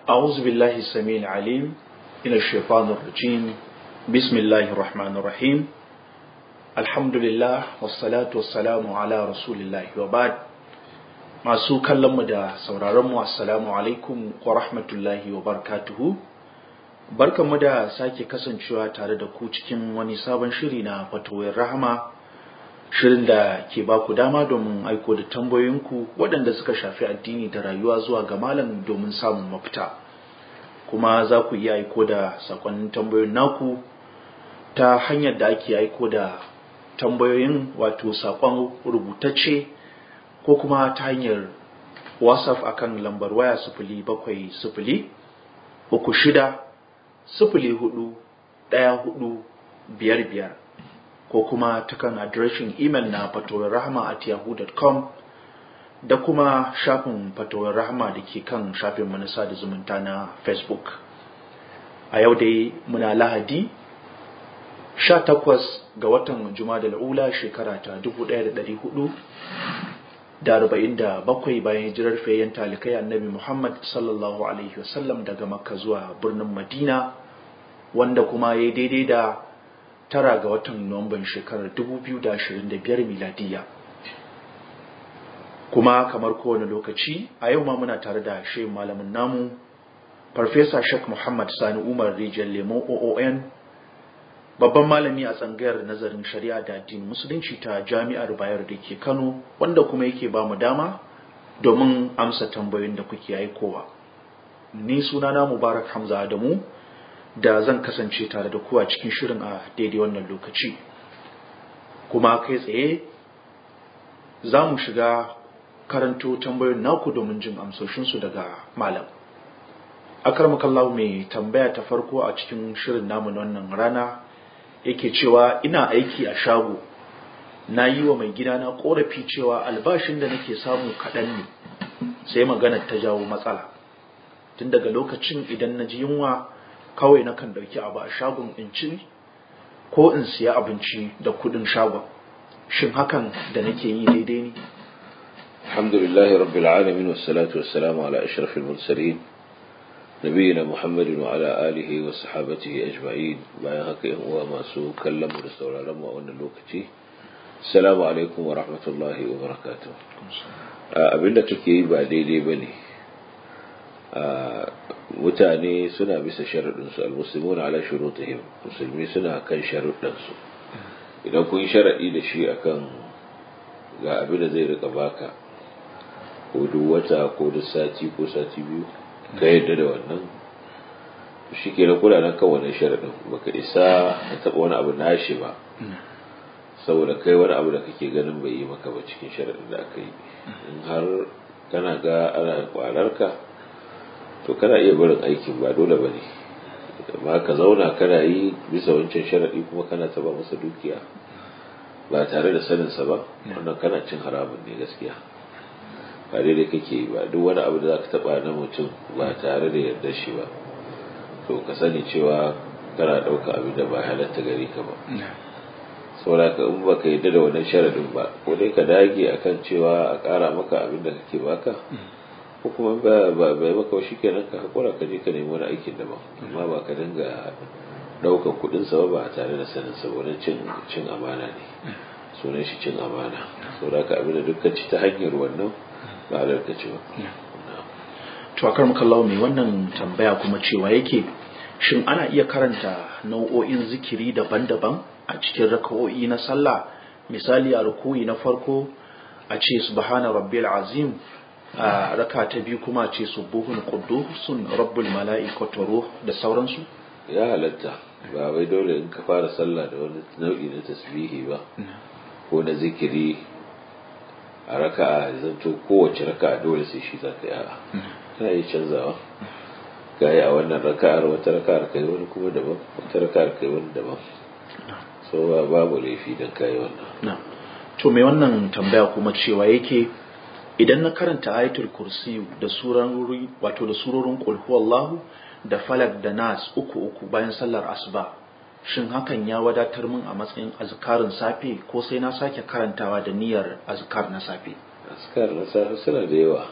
أعوذ بالله السميع العليم من الشيطان الرجيم بسم الله الرحمن الرحيم الحمد لله والصلاة والسلام على رسول الله وبعد masu kallonmu da sauraronmu assalamu alaikum wa rahmatullahi wa barakatuhu barkanmu da sake kasancewa tare da ku cikin wani sabon shiri na fatoyin rahama shirin da ke ba ku dama domin aiko da tambayoyinku waɗanda suka shafi addini da rayuwa zuwa ga malam domin samun mafita kuma za ku iya aiko da sakonnin tambayoyin naku ta hanyar da ake aiko da tambayoyin wato sakon rubutacce ko kuma ta hanyar whatsapp akan lambar waya sifili bakwai sifili uku shida sifili hudu ɗaya hudu biyar biyar ko kuma ta kan adireshin imel na fatowar rahama at yahoo.com da kuma shafin fatowar rahama da ke kan shafin manasa da zumunta na facebook a yau dai muna lahadi 18 ga watan juma'a da ula shekara ta 1400 da arba'in da bakwai bayan hijirar fayyan talikai annabi Muhammad sallallahu Alaihi wasallam daga makka zuwa birnin Madina wanda kuma ya daidai da tara ga watan Nuwamban shekarar 2025 miladiya. Kuma kamar kowane lokaci a yau ma muna tare da shi malamin namu Farfesa Sheikh Muhammad Sani Umar Rijiyar Lemo OON babban malami a tsangayar nazarin shari'a da addinin musulunci ta jami'ar bayar da ke kano wanda kuma yake ba mu dama domin amsa tambayoyin da kuke aikowa ni sunana mubarak hamza adamu da zan kasance tare da ku a cikin shirin a daidai wannan lokaci kuma kai tsaye za mu shiga karanto tambayoyin naku domin jin amsoshinsu daga malam akarmakallahu mai tambaya ta farko a cikin shirin namu na wannan rana yake cewa ina aiki a shago na yi wa mai gidana korafi cewa albashin da nake samu kaɗan ne sai magana ta jawo matsala tun daga lokacin idan na ji yunwa kawai na kan ɗauki abu a shagon in ci ko in siya abinci da kuɗin shagon shin hakan da nake yi daidai ne alhamdulillahi rabbil alamin wassalatu wassalamu ala ashrafil mursalin نبينا محمد وعلى آله وصحابته أجمعين bayan haka yan uwa masu kallon mu da sauraron mu a wannan lokaci assalamu alaikum wa rahmatullahi wa barakatuh abinda kake yi ba daidai bane mutane suna bisa sharuɗin su almuslimuna ala shurutihim musulmi suna kan sharuɗin su idan kun sharaɗi da shi akan ga abin da zai rika baka ko duk wata ko duk sati ko sati biyu ka yadda da wannan shi ke na kula nan kan wannan sharaɗin baka isa ka taɓa wani abu nashi ba saboda kai wani abu da kake ganin bai yi maka ba cikin sharaɗin da aka yi in har kana ga ana kwarar ka to kana iya barin aikin ba dole ba ne amma ka zauna kana yi bisa wancan sharaɗi kuma kana taɓa masa dukiya ba tare da saninsa ba wannan kana cin haramun ne gaskiya ba daidai kake yi ba duk wani abu da za ka taɓa na mutum ba tare da yarda shi ba to ka sani cewa kana ɗauka abin da ba halatta gari ka ba saboda ka in baka yarda da wannan sharadin ba ko dai ka dage akan cewa a ƙara maka abin da kake baka ko kuma ba ba bai maka shi kenan ka hakura ka je ka nemi wani aikin daban amma ba ka dinga ɗaukar kuɗin sa ba tare da sanin sa wani cin cin amana ne sunan shi cin amana saboda ka abin da dukkan ci ta hanyar wannan ba halarta ce ba. To akar makallawa mai wannan tambaya kuma cewa yake shin ana iya karanta nau'o'in zikiri daban-daban a cikin raka'o'i na sallah misali a rukuyi na farko a ce subhana rabbil azim a raka ta biyu kuma a ce subuhun quddusun rabbul mala'ikatu ruh da sauransu ya halatta ba wai dole in ka fara sallah da wani nau'i na tasbihi ba ko na zikiri a raka'a zanto kowace raka'a dole sai shi za ka yi a'a kana yi canzawa ka yi a wannan raka'ar wata raka'ar kai wani kuma daban wata raka'ar kai wani daban so ba babu laifi don ka yi wannan to mai wannan tambaya kuma cewa yake idan na karanta ayatul kursi da surori wato da surorin qul huwallahu da falak da nas uku uku bayan sallar asuba shin hakan ya wadatar min a matsayin azkarin safe ko sai na sake karantawa da niyyar azkar na safe askar na safe suna da yawa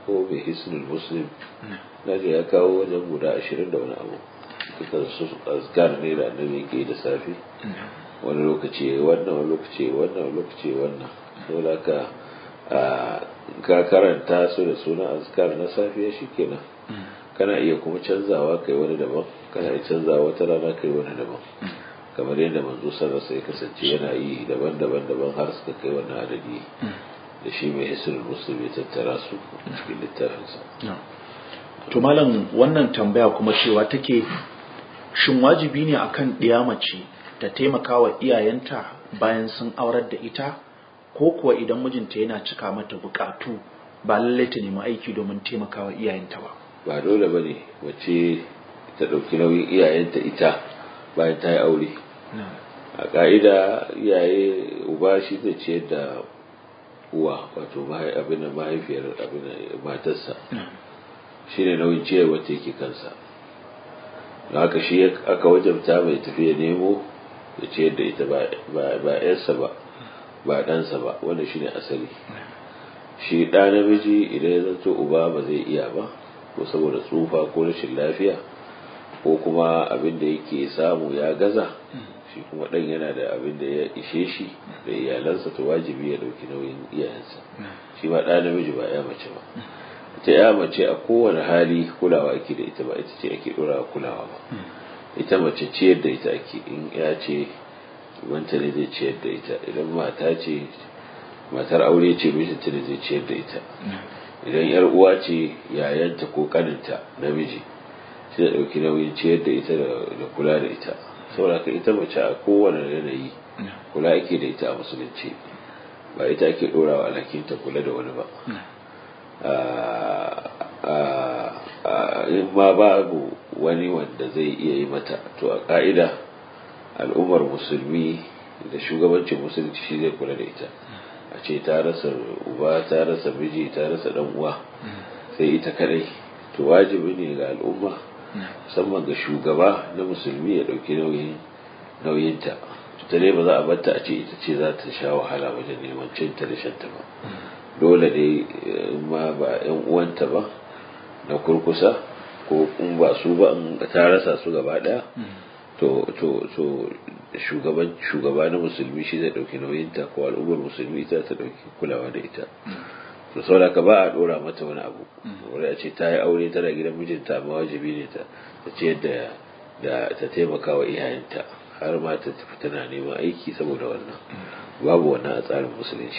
ko mai hisnul muslim na ya kawo wajen guda ashirin da wani abu duka su azkar ne da annabi yake da safe wani lokaci wannan wani lokaci wannan wani lokaci wannan dole ka ka karanta su da suna azkar na safiya shikenan kana iya kuma canzawa kai wani daban kana iya canzawa wata rana kai wani daban kamar yadda manzo sarrafa ya kasance yana yi daban-daban daban har suka kai wannan adadi da shi mai hisrul muslim ya tattara su cikin littafinsa to malam wannan tambaya kuma cewa take shin wajibi ne akan ɗiya mace ta taimaka wa iyayenta bayan sun aurar da ita ko kuwa idan mijinta yana cika mata bukatu ba lallai ta nemi aiki domin taimaka wa iyayenta ba ba dole ba ne wace ta ɗauki nauyin iyayenta ita bayan ta yi aure a ƙa'ida iyaye uba shi zai ciyar da uwa wato abin da mahaifiyar abin matarsa shi ne nauyin ciyar wata yake kansa da haka shi aka wajabta mai tafiya nemo da ciyar da ita ba yarsa ba ba ɗansa ba wanda shi ne asali shi ɗa namiji idan ya zanto uba ba zai iya ba ko saboda tsufa ko rashin lafiya ko kuma abin da yake samu ya gaza shi kuma ɗan yana da abin da ya ishe shi da iyalansa to wajibi ya ɗauki nauyin iyayensa shi ma ɗa namiji ba ya mace ba ita ya mace a kowane hali kulawa ake da ita ba ita ce ake ɗora kulawa ba ita mace ciyar da ita ake in ya ce wanta ne zai ciyar da ita idan mata ce matar aure ce mijinta ne zai ciyar da ita idan yar uwa ce yayanta ko kaninta namiji sai da ɗauki nauyin ciyar da ita da kula da ita saboda ka ita mace a kowane yanayi kula ake da ita a musulunci ba ita ake ɗorawa alhakinta kula da wani ba in ma babu wani wanda zai iya yi mata to a ƙa'ida al'ummar musulmi da shugabancin musulunci shi zai kula da ita a ce ta rasa uba ta rasa miji ta rasa dan uwa sai ita kadai to wajibi ne ga al'umma musamman ga shugaba na musulmi ya dauki nauyin nauyinta ta dai ba za a batta a ce ita ce za ta sha wahala wajen neman cinta da shanta ba dole dai ma ba yan uwanta ba na kurkusa ko in ba su ba in ta rasa su gaba daya to to to shugaban shugaba na musulmi shi zai dauki nauyinta ko al'ummar musulmi ita ta dauki kulawa da ita to saboda ka ba a dora mata wani abu wani a ce ta yi aure tana gidan mijinta amma wajibi ne ta ta ce da da ta taimaka wa iyayenta har ma ta tafi tana neman aiki saboda wannan babu wannan a tsarin musulunci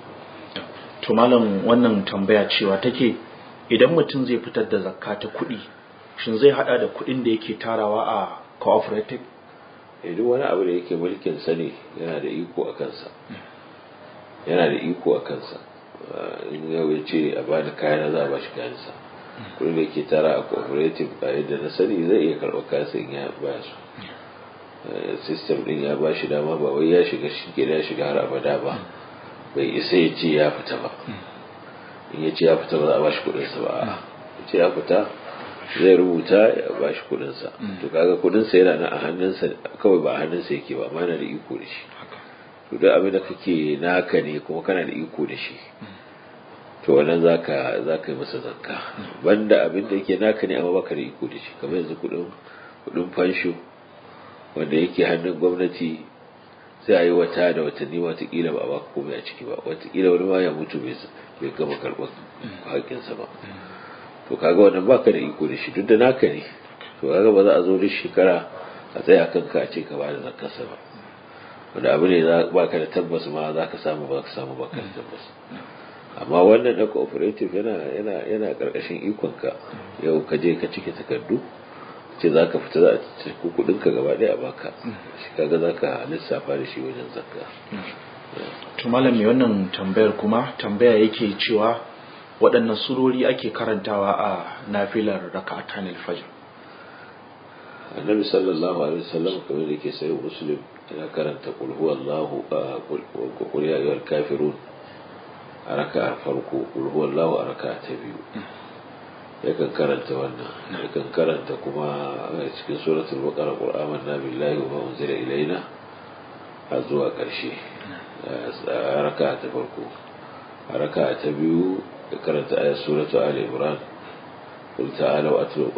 to malam wannan tambaya cewa take idan mutum zai fitar da zakka ta kuɗi shin zai hada da kuɗin da yake tarawa a cooperative duk wani abu da yake mulkin sa ne yana da iko a kansa yana da iko a kansa in yau ya ce a bani kayan za a bashi kayansa kudin da yake tara a cooperative a yadda na sani zai iya karɓar kayansa in ya ba su system din ya ba shi dama ba wai ya shiga shi ya shiga har abada ba bai isa ya ce ya fita ba in ya ce ya fita ba za a bashi kudinsa ba ya ce ya fita zai rubuta ya ba shi kudinsa to kaga kudinsa yana nan a hannunsa kawai ba a hannunsa yake ba amma yana da iko da shi to duk abin da kake naka ne kuma kana da iko da shi to wannan zaka zaka yi masa zakka banda abin da yake naka ne amma baka da iko da shi kamar yanzu kudin kudin fansho wanda yake hannun gwamnati sai a yi wata da watanni watakila ba a baka komai a ciki ba watakila wani ma ya mutu bai gama karɓar haƙinsa ba to kaga wannan baka da iko da shi duk da naka ne to kaga ba za a zo duk shekara a tsaya kan ka ce ka bada zakarsa ba wanda abu ne baka da tabbas ma za ka samu ba ka samu baka da tabbas amma wannan na cooperative yana yana yana karkashin ikon ka yau ka je ka cike takardu ce za ka fita za a cikin kudin ka gaba daya a baka shi kaga za ka lissafa da shi wajen zakka to malam mai wannan tambayar kuma tambaya yake cewa waɗannan surori ake karantawa a nafilar raka'atan al-fajr annabi sallallahu alaihi wasallam kamar da yake sayo muslim yana karanta qul huwallahu qul ya ayyuhal kafirun a raka'a farko qul huwallahu a raka'a ta biyu yakan karanta wannan yakan karanta kuma a cikin suratul baqara qul amanna billahi wa ma unzila ilaina a zuwa ƙarshe a raka'a ta farko a raka'a ta biyu ya karanta ayat suratu ali imran قل تعالوا أتلوا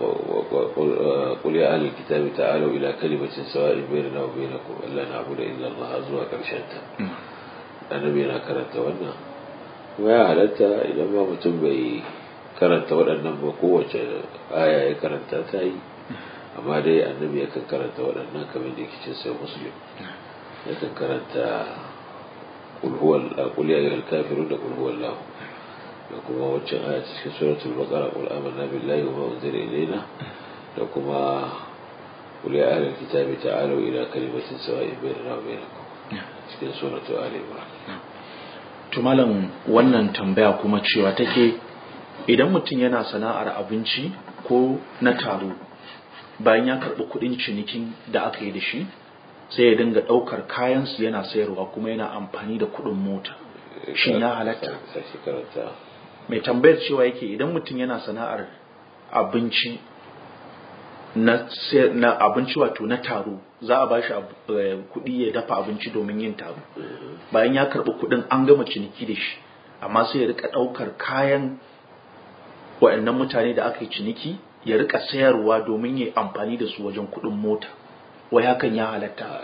قل يا أهل الكتاب تعالوا إلى كلمة سواء بيننا وبينكم ألا نعبد إلا الله أزوا كرشنتا النبي أنا كرنت وانا ويا هلتا إذا ما متم بي كرنت وانا بقوة آية كرنت تاي أما دي النبي يكن كرنت وانا كمن ديك جنسي مسلم يكن كرنت قل هو قل يا أيها الكافرون قل هو الله da kuma waccan aya cikin suratul baqara qul amanna billahi wa ma unzila ilayna da kuma qul ya ahlal kitabi ta'alu ila kalimatin sawa'in bainana wa bainakum cikin suratul ali imran to malam wannan tambaya kuma cewa take idan mutum yana sana'ar abinci ko na taro bayan ya karɓi kuɗin cinikin da aka yi da shi sai ya dinga ɗaukar kayansu yana sayarwa kuma yana amfani da kuɗin mota shin ya halatta mai tambayar cewa yake idan mutum yana sana'ar abinci na, na abinci wato na taro za a bashi kuɗi ya dafa abinci domin yin taro bayan ya karɓi kuɗin an gama ciniki da shi amma sai ya rika ɗaukar kayan waɗannan mutane da aka yi ciniki ya rika sayarwa domin ya amfani da su wajen kuɗin mota wai hakan ya halatta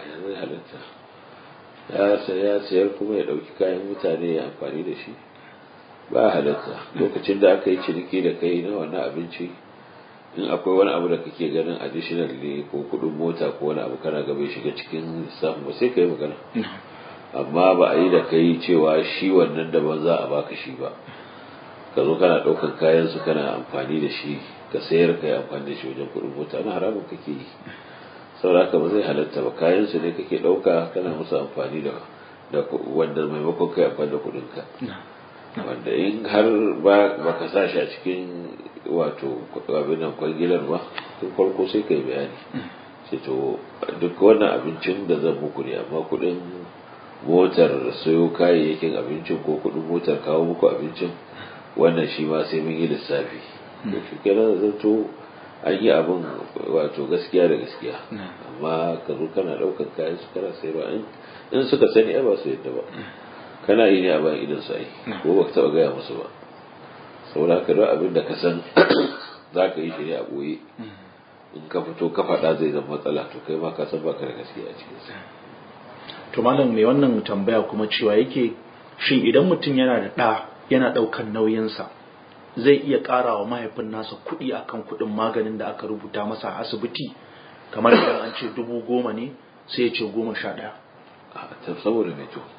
ya sayar kuma ya ɗauki kayan mutane ya amfani da shi ba halatta lokacin da aka yi ciniki da kai na wannan abinci in akwai wani abu da kake ganin additional ne ko kudin mota ko wani abu kana gaba shiga cikin lissafin ba sai ka yi magana amma ba a yi da kai cewa shi wannan daban za a baka shi ba ka zo kana ɗaukar kayan su kana amfani da shi ka sayar ka yi amfani da shi wajen kudin mota na haramun kake yi saboda haka ba zai halatta ba kayan su ne kake ɗauka kana musu amfani da wanda maimakon kai amfani da kuɗinka wanda in har ba ka sa shi a cikin wato abin nan kwangilar ba tun farko sai ka yi bayani sai to duk wannan abincin da zan muku ne amma kudin motar sayo kayayyakin abincin ko kudin motar kawo muku abincin wannan shi ma sai mun yi lissafi to shi kenan zan to an yi abin wato gaskiya da gaskiya amma ka zo kana ɗaukar kayan su kana sayarwa in suka sani ai ba su yadda ba kana yi ne a bayan idan su ai ko ba ka taɓa gaya musu ba saboda haka duk abin da ka san za ka yi shi ne a ɓoye in ka fito ka faɗa zai zama matsala to kai ma ka san baka da gaskiya a cikin sa to malam mai wannan tambaya kuma cewa yake shin idan mutum yana da ɗa yana ɗaukan nauyinsa zai iya ƙara wa mahaifin nasa kuɗi akan kuɗin maganin da aka rubuta masa a asibiti kamar idan an ce dubu goma ne sai ya ce goma sha ɗaya saboda mai to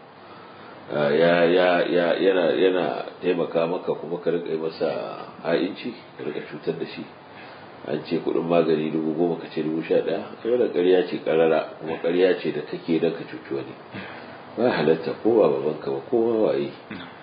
ya ya ya yana yana taimaka maka kuma ka rika masa ha'inci ka rika cutar da shi an ce kudin magani dubu goma ka ce dubu sha ɗaya kai da ƙarya ce ƙarara kuma ƙarya ce da kake don ka cuci wani ba halatta ko ba babanka ba ko ma waye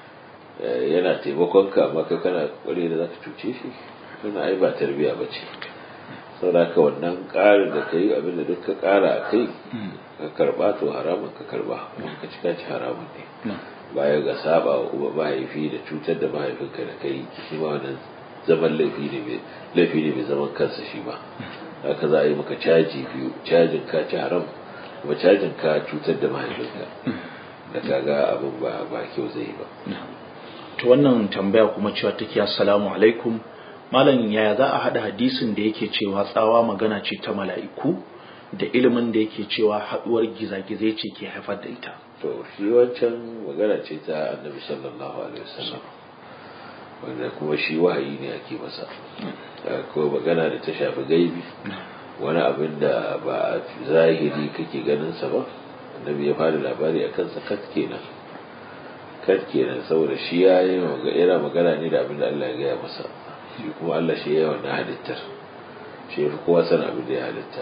yana taimakon ka amma kai kana ƙware da za ka cuce shi kana ai ba tarbiya ba ce saboda ka wannan ƙarin da ka yi abin da duk ka ƙara a kai ka karɓa to haramun ka karɓa ka ci ka ci haramun ne baya ga saba wa uba mahaifi da cutar da mahaifinka da kai shi ma wannan zaman laifi ne laifi ne mai zaman kansa shi ba haka za a yi maka caji biyu cajin ka ci haram kuma cajin ka cutar da mahaifinka da kaga abin ba ba kyau zai yi ba to wannan tambaya kuma cewa take assalamu alaikum malam yaya za a haɗa hadisin da yake cewa tsawa magana ce ta mala'iku da ilimin da yake cewa haɗuwar gizagizai ce ke haifar da ita to shi wancan magana ce ta annabi sallallahu alaihi wasallam wanda kuma shi wahayi ne ake masa ko magana da ta shafi gaibi wani abin da ba a zahiri kake ganin sa ba annabi ya fara labari a kansa kat kenan kat kenan saboda shi ya yi yana magana ne da abin da Allah ya gaya masa shi kuma Allah shi ya yi wannan halittar shi ya fi kowa san abin da ya halitta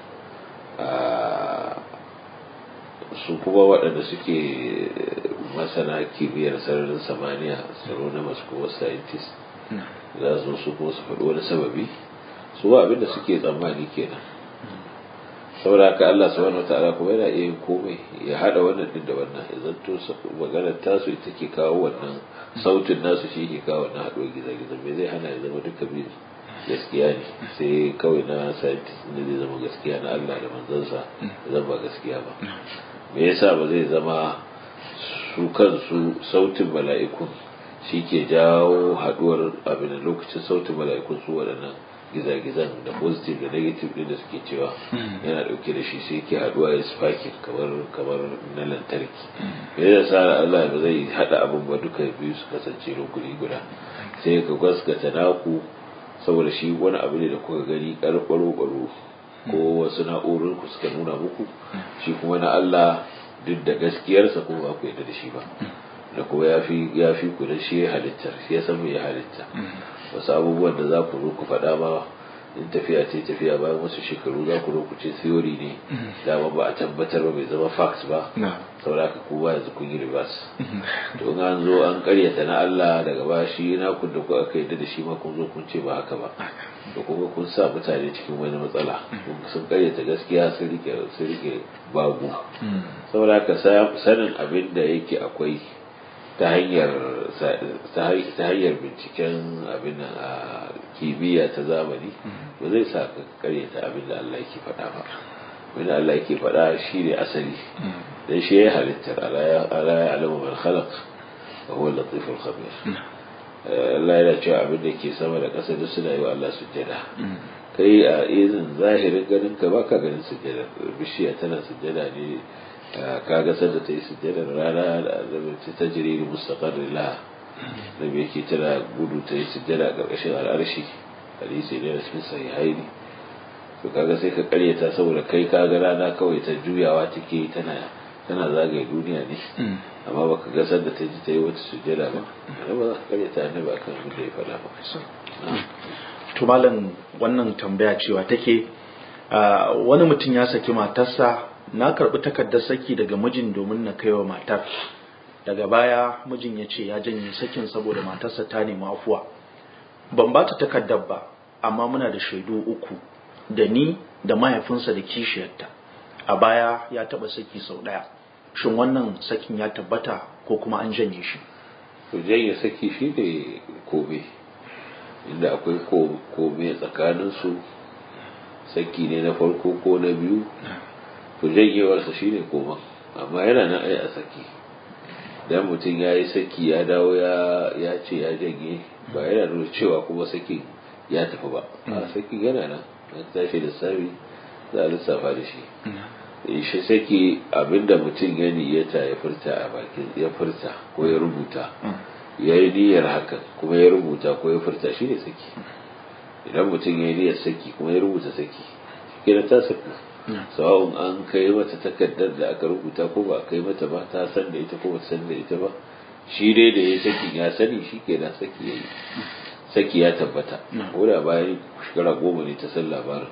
su kuma waɗanda suke masana kimiyyar sararin samaniya tsaro na masu kuma scientist za su su kuma su faɗi wani sababi su ba abin da suke tsammani kenan saboda haka Allah subhanahu wataala kuma yana iya yin komai ya hada wannan din da wannan ya zanto maganar tasu ita ke kawo wannan sautin nasu shi ke kawo wannan haɗuwar gizo-gizo me zai hana ya zama duka biyu gaskiya ne sai kawai na scientist ne zai zama gaskiya na Allah da manzansa zan ba gaskiya ba me yasa ba zai zama su kansu sautin mala'ikun shi ke jawo haduwar abin da lokacin sautin mala'ikun su waɗannan gizagizan da positive da negative ɗin da suke cewa yana ɗauke da shi sai ke haduwa ya sparking kamar kamar na lantarki me da sa Allah ba zai hada abin ba duka biyu su kasance rukuni guda sai ka gaskata naku saboda shi wani abu ne da kuka gani ƙarƙwaro ƙwaro ko wasu na'urar ku suka nuna muku shi kuma na Allah duk da gaskiyarsa kuma ba ku yarda da shi ba da kuma ya fi ya fi ku da shi ya halittar shi ya san me ya halitta wasu abubuwan da za ku zo ku faɗa ma in tafiya ce tafiya bayan wasu shekaru za ku zo ku ce theory ne dama ba a tabbatar ba bai zama facts ba saboda ka ku ba yanzu kun yi reverse to in an zo an karyata na Allah daga ba shi na kun da ku aka yadda da shi ma kun zo kun ce ba haka ba da kuma kun sa mutane cikin wani matsala sun karyata gaskiya sun rike sun rike babu saboda ka sanin abin da yake akwai ta hanyar ta hanyar binciken abin a kimiyya ta zamani ba zai sa ka karyata abin da Allah yake faɗa ba abin da Allah yake faɗa shi ne asali dan shi ya halittar ala ya alamu man khalaq wa huwa al-latif al-khabir Allah yana cewa abin da ke sama da ƙasa duk suna yi wa Allah sujjada kai a izin zahirin ganin ka baka ganin sujjada bishiya tana sujjada ne kaga sanda ta yi sujjadar rana da ta ta jiri da mustaqarri la da bai yake tana gudu ta yi sujjada a ƙarƙashin al'arshi hadisi ne da cikin sahihaini to kaga sai ka karyata saboda kai kaga rana kawai ta juyawa take tana tana zagaye duniya ne amma baka ga sanda ta ji ta yi wata sujjada ba ba za ka karyata annabi akan abin da ya faɗa ba to malam wannan tambaya cewa take wani mutum ya saki matarsa na karɓi takardar saki daga mijin domin na kaiwa matar daga baya mijin ya ce ya janye sakin saboda matarsa ta nemi afuwa ban ba ta takardar ba amma muna da shaidu uku da ni da mahaifinsa da kishiyarta a baya ya taɓa saki sau ɗaya shin wannan sakin ya tabbata ko kuma an janye shi to janye saki shi ne kome inda akwai kome tsakaninsu saki ne na farko ko na biyu to janyewarsa shi ne koma amma yana nan ai a saki dan mutum ya yi saki ya dawo ya ce ya janye ba yana nuna cewa kuma saki ya tafi ba a saki yana nan an tashi lissafi za a lissafa da shi shi saki abinda mutum ya niyyata ya furta a bakin ya furta ko ya rubuta ya yi niyyar hakan kuma ya rubuta ko ya furta shi ne saki idan mutum ya yi niyyar saki kuma ya rubuta saki shi kenan ta saki sawa'un an kai mata takardar da aka rubuta ko ba kai mata ba ta san da ita ko ba san da ita ba shi dai da ya saki ya sani shi ke da saki ya yi saki ya tabbata ko da bayan shekara goma ne ta san labarin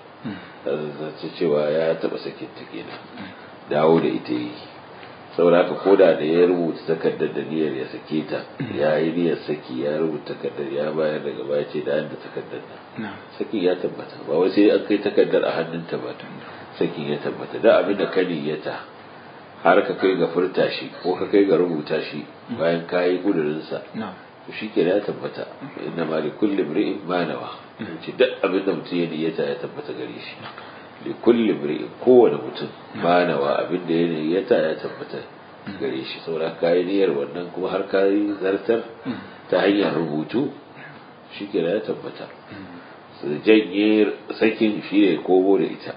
ta cewa ya taba sakin ta kenan dawo da ita yi saboda haka koda da ya rubuta takardar da niyyar ya sake ta ya yi niyyar saki ya rubuta takardar ya bayar daga baya ce da da takardar nan sakin ya tabbata ba wai sai an kai takardar a hannunta ba sakin ya tabbata da abin da ka niyyata har ka kai ga furta shi ko ka kai ga rubuta shi bayan ka yi kudurinsa to shi ke ya tabbata inna ma li kulli imri'in ma nawa ce duk abin da mutum ya niyyata ya tabbata gare shi li kulli imri'in kowane mutum ma nawa abin da ya niyyata ya tabbata gare shi saboda ka yi niyyar wannan kuma har ka yi zartar ta hanyar rubutu shi ke ya tabbata su janye sakin shi ne komo da ita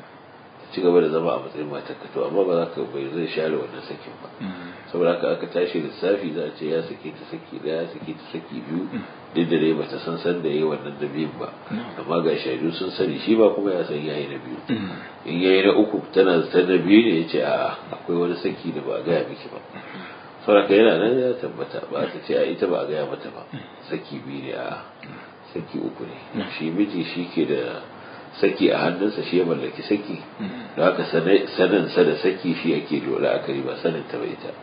ci gaba da zama a matsayin matarka to amma ba za ka bai zai share wannan sakin ba saboda haka aka tashi lissafi za a ce ya sake ta saki daya ya sake ta saki biyu duk da dai bata san san da yayi wannan da biyun ba amma ga shaidu sun sani shi ba kuma ya san yayi na biyu in yayi na uku tana ta na biyu ne ya ce a'a akwai wani saki da ba a gaya miki ba saboda haka yana nan ya tabbata ba ta ce a ita ba a gaya mata ba saki biyu ne a saki uku ne shi miji shi ke da saki a hannunsa shi ya mallaki saki da haka saninsa da saki shi yake dole akari ba sanin ta bai ta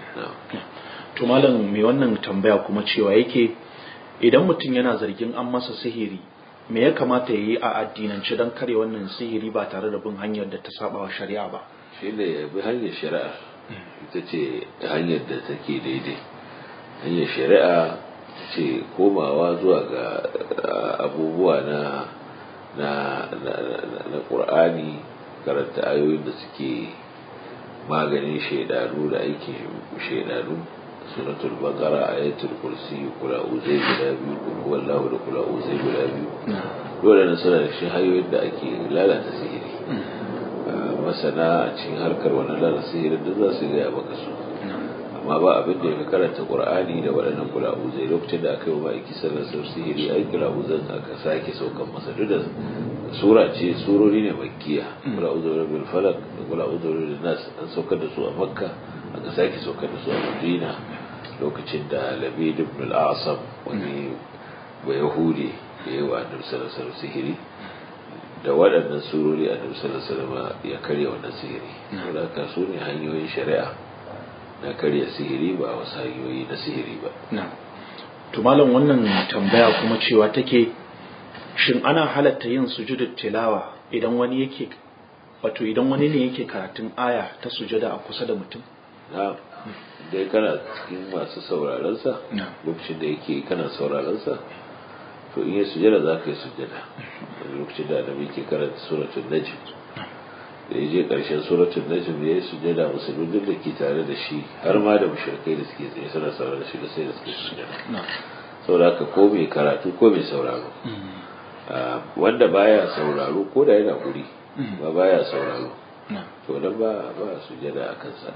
to malam mai wannan tambaya kuma cewa yake idan mutum yana zargin an masa sihiri me ya kamata ya yi a addinance don kare wannan sihiri ba tare da bin hanyar da ta saba wa shari'a ba shi ne ya bi hanyar shari'a ita ce hanyar da take daidai hanyar shari'a ce komawa zuwa ga abubuwa na na na ƙur'ani karanta ayoyin da suke maganin shaidanu da aikin shaidanu suratul baqara ayatul kursi kula uzai guda biyu kul huwallahu da kula uzai guda biyu dole ne suna da shi hanyoyin da ake lalata sihiri masana a cikin harkar wannan lalata sihiri duk za su gaya maka su amma ba abin da ya fi karanta qur'ani da waɗannan kula uzai lokacin da aka yi wa ma'aiki sallar sihiri ai kula uzan aka sake saukan masa duk da sura ce surori ne makkiya kula uzai bil falak da kula uzai nas an saukar da su a makka aka sake saukar da su a madina lokacin da labid ibn al-asam wani ba yahudi da yawa annabi sallallahu alaihi sihiri da waɗannan surori annabi sallallahu alaihi ya karya wannan sihiri saboda ka su ne hanyoyin shari'a na karya sihiri ba wasu hanyoyi na sihiri ba to malam wannan tambaya kuma cewa take shin ana halatta yin sujudut tilawa idan wani yake wato idan wani ne yake karatun aya ta sujada a kusa da mutum na dai kana cikin masu sauraron sa lokacin da yake kana sauraron sa to in yi sujada za ka yi sujada lokacin da annabi ke karanta suratul najm da ya je karshen suratul najm ya yi sujada musulmin da ke tare da shi har ma da mushrikai da suke tsaye suna sauraro da shi da sai da suke sujada saboda haka ko mai karatu ko mai sauraro wanda baya sauraro ko da yana guri ba baya sauraro to dan ba ba sujada a kansa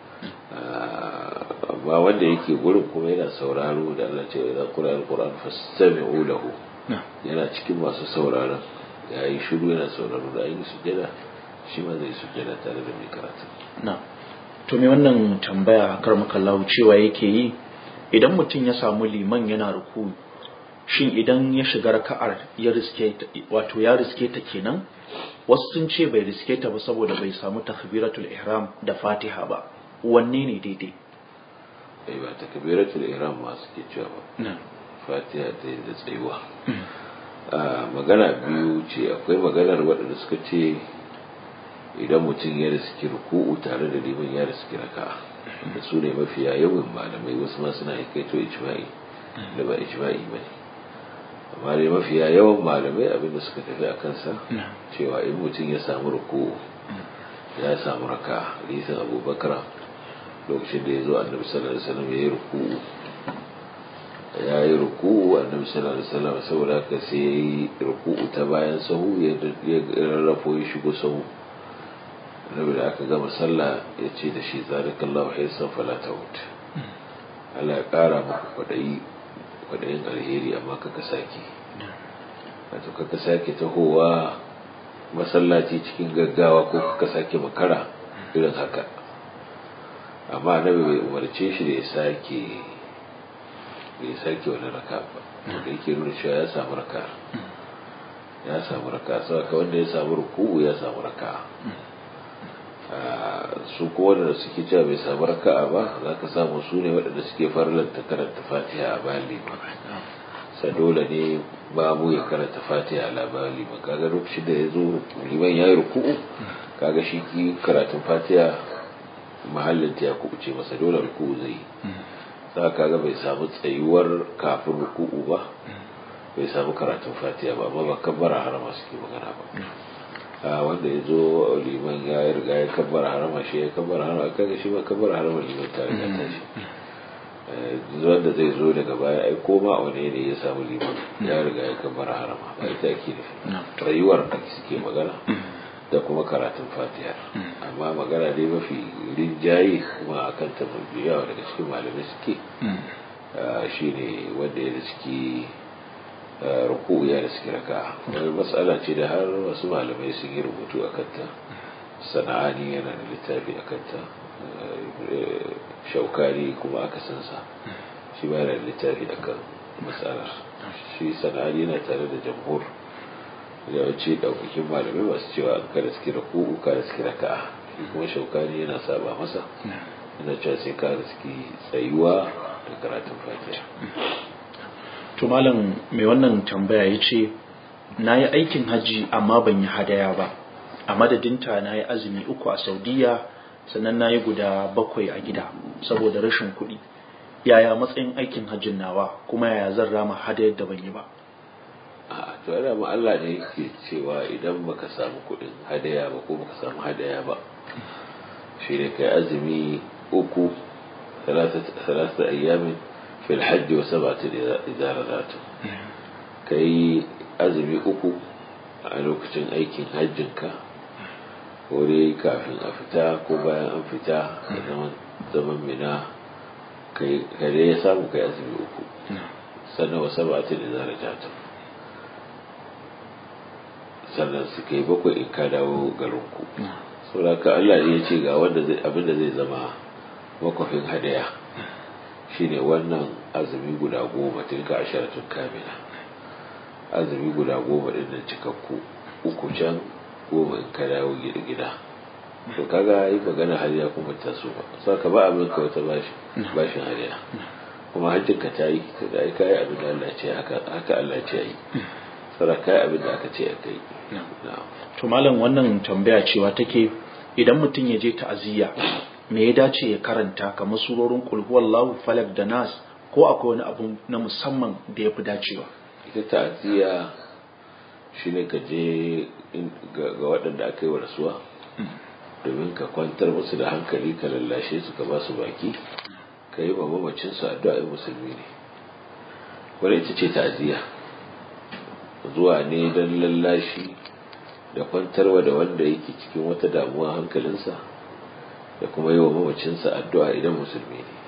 amma wanda yake gurin kuma yana sauraro da Allah ce idan qura alquran fastami'u lahu yana cikin masu sauraron yayi shiru yana sauraro da ayi sujada shi ma zai sujada tare da mai karatu na to me wannan tambaya kar makallahu cewa yake yi idan mutum ya samu liman yana ruku shin idan ya shiga raka'ar ya riske wato ya riske ta kenan wasu sun ce bai riske ta ba saboda bai samu takbiratul ihram da fatiha ba wanne ne daidai ai ba takbiratul ihram ma suke cewa ba fatiha ta da tsayuwa magana biyu ce akwai maganar waɗanda suka ce idan mutum ya riski ruku'u tare da liman ya riski raka da su ne mafiya yawan malamai wasu ma suna kaito ijma'i da ba ijma'i ba ne amma dai mafiya yawan malamai abinda suka tafi a kansa cewa in mutum ya samu ruku'u ya samu raka hadisin abubakar lokacin da ya zo annabi sallallahu alaihi wasallam ya yi ruku'u ya yi ruku'u annabi sallallahu alaihi wasallam saboda haka sai ya yi ruku'u ta bayan sahu ya rarrafo ya shigo sahu annabi da aka gama sallah ya ce da shi zalikallahu hisan fala tawut Allah ya kara maka kwadayi kwadayin alheri amma kaka sake wato kaka sake tahowa masallaci cikin gaggawa ko kaka sake makara irin haka amma annabi bai umarce shi da ya sake bai sake wani raka ba da yake nuna cewa ya samu raka ya samu raka saboda wanda ya samu ruku'u ya samu raka su ko wanda suke cewa bai samu raka'a ba za ka samu su ne waɗanda suke farlanta karanta fatiha a bayan liman sa dole ne babu ya karanta fatiha a labarin liman kaga lokacin da ya zo liman ya yi ruku'u kaga shi ki karatun fatiha mahallin ta ya kubuce masa dole ruku'u zai yi za ka ga bai samu tsayuwar kafin ruku'u ba bai samu karatun fatiha ba amma ba kabbara harama suke magana ba a wanda ya zo liman ya riga ya kabbara harama shi ya kabbara harama kaga shi ba kabbara harama liman tare da tashi wanda zai zo daga baya ai koma a wani ne ya samu liman ya riga ya kabbara harama ba ita ake nufi rayuwar da suke magana da kuma karatun fatiha amma magana dai mafi rinjaye kuma akan ta yawa daga cikin malamai suke shine wanda ya riski ruku ya riski raka wani matsala ce da har wasu malamai sun yi rubutu a kanta sana'ani yana da littafi a kanta shaukari kuma aka sansa shi ba yana da littafi a kan matsalar shi sana'ani yana tare da jamhur da wace daukakin malamai masu cewa an kada suke ruku ka da suke raka'a shi kuma shaukari yana saba masa yana cewa sai ka da suke tsayuwa da karatun fatiha to malam mai wannan tambaya ya ce na yi aikin hajji amma ban yi hadaya ba a madadinta na yi azumi uku a saudiya sannan na yi guda bakwai a gida saboda rashin kuɗi yaya matsayin aikin hajjin nawa kuma yaya zan rama hadayar da ban yi ba a to yana ma Allah ne yake cewa idan baka samu kuɗin hadaya ba ko baka samu hadaya ba shi ne kai azumi uku ثلاثة أيام في الحج وسبعة إذا رجعتم كي أزمي أكو a lokacin aikin hajjinka ko dai kafin a fita ko bayan an fita da zaman zaman mina kai kare ya samu kai azumi uku sannan wasu ba ta da zara jata sannan su kai bakwai in ka dawo garinku saboda ka Allah ne ya ce ga wanda zai abin da zai zama makwafin hadaya shine wannan azumi guda goma tilka asharatun kamila azumi guda goma din nan cikakku uku can goma in ka dawo gida gida to kaga yi magana hariya kuma ta so ba saka ba abin ka wata bashi bashin hariya kuma hajjin ka ta yi da ai kai abin da Allah ce haka haka Allah ce yi sara kai abin da aka ce aka yi to malam wannan tambaya cewa take idan mutum ya je ta'aziyya me ya dace ya karanta kamar surorin qul huwallahu falak da nas ko akwai wani abu na musamman da ya fi dacewa ita ta'aziyya shine ka je ga waɗanda aka yi wa rasuwa domin ka kwantar musu da hankali ka lallashe su ka ba su baki ka yi wa mamacin su addu'a musulmi ne wanda ita ce ta'aziyya zuwa ne don lallashi da kwantarwa da wanda yake cikin wata damuwa hankalinsa da kuma yi wa mamacinsa addu'a idan musulmi ne